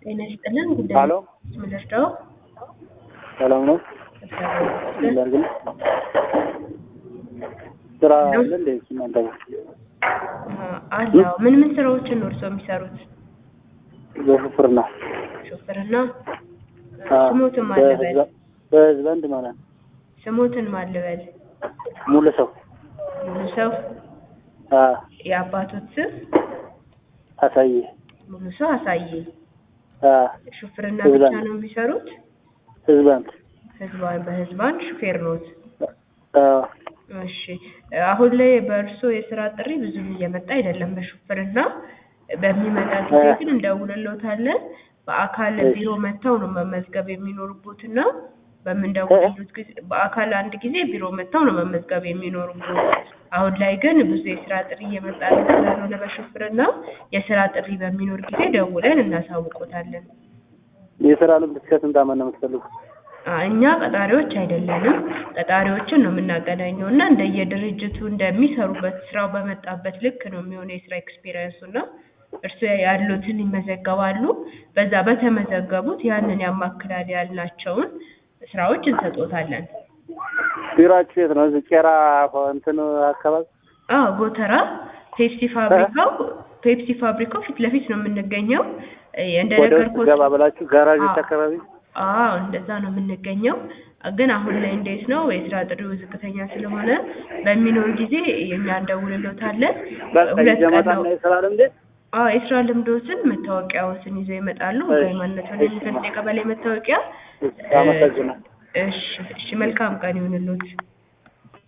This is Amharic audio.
ጤና ይስጥልን ጉዳይ ሄሎ ምንርዳው ሰላም ነው? እንዳርግል ስራ አለ እንዴ እናንተ ጋር? አለው ምን ምን ስራዎችን ነው እርስዎ የሚሰሩት? በሹፍርና ሹፍርና አዎ፣ ስሞትን ማልበል በህዝብ- በህዝብ አንድ ማለት ነው። ስሞትን ማልበል ሙሉ ሰው ሙሉ ሰው አዎ፣ የአባቶት ስም አሳየ ሙሉ ሰው አሳየ አዎ፣ ሹፍርና ህዝብ ብቻ አንድ ነው የሚሰሩት? ህዝብ አንድ ህዝባን በህዝባን ሹፌር ኖት? አዎ፣ እሺ አሁን ላይ በእርሶ የስራ ጥሪ ብዙም እየመጣ አይደለም በሹፍርና በሚመጣ ጊዜ ግን እንደውልሎታለን በአካል እሺ። ቢሮ መጥተው ነው መመዝገብ የሚኖርቦትና በምንደውልሎት ጊዜ በአካል አንድ ጊዜ ቢሮ መጥተው ነው መመዝገብ የሚኖርቦት አሁን ላይ ግን ብዙ የስራ ጥሪ እየመጣ ስላልሆነ በሹፍርና የስራ ጥሪ በሚኖር ጊዜ ደውለን እናሳውቆታለን የስራ ልምድ እስከ ስንት ዓመት ነው የምትፈልጉት? አ፣ እኛ ቀጣሪዎች አይደለንም። ቀጣሪዎችን ነው የምናገናኘው እና እንደየድርጅቱ እንደሚሰሩበት ስራው በመጣበት ልክ ነው የሚሆነው የስራ ኤክስፔሪየንሱ እና እርስዎ ያሉትን ይመዘገባሉ። በዛ በተመዘገቡት ያንን ያማክላል ያልናቸውን ስራዎች እንሰጦታለን። ቢሮአችሁ የት ነው? እዚህ ቄራ እንትን አካባቢ አዎ ጎተራ ፔፕሲ ፋብሪካው ፔፕሲ ፋብሪካው ፊት ለፊት ነው የምንገኘው። እ፣ ወደ ውስጥ እንደነገርኩት ገባ ብላችሁ ጋራዦች አዎ። አካባቢ አዎ እንደዛ ነው የምንገኘው። ግን አሁን ላይ እንዴት ነው የስራ ጥሪው ዝቅተኛ ስለሆነ በሚኖር ጊዜ እኛ እንደውልሎታለን። በቃ ሁለት ቀን ይዘመጣና ነው። የስራ ልምድ አዎ የስራ ልምዶትን መታወቂያዎትን ይዘው ይመጣሉ። እሺ፣ ሃይማኖትን እሺ፣ የሚገልጽ የቀበሌ መታወቂያ። አመሰግናለሁ። እሺ እሺ፣ መልካም ቀን ይሁንልዎት።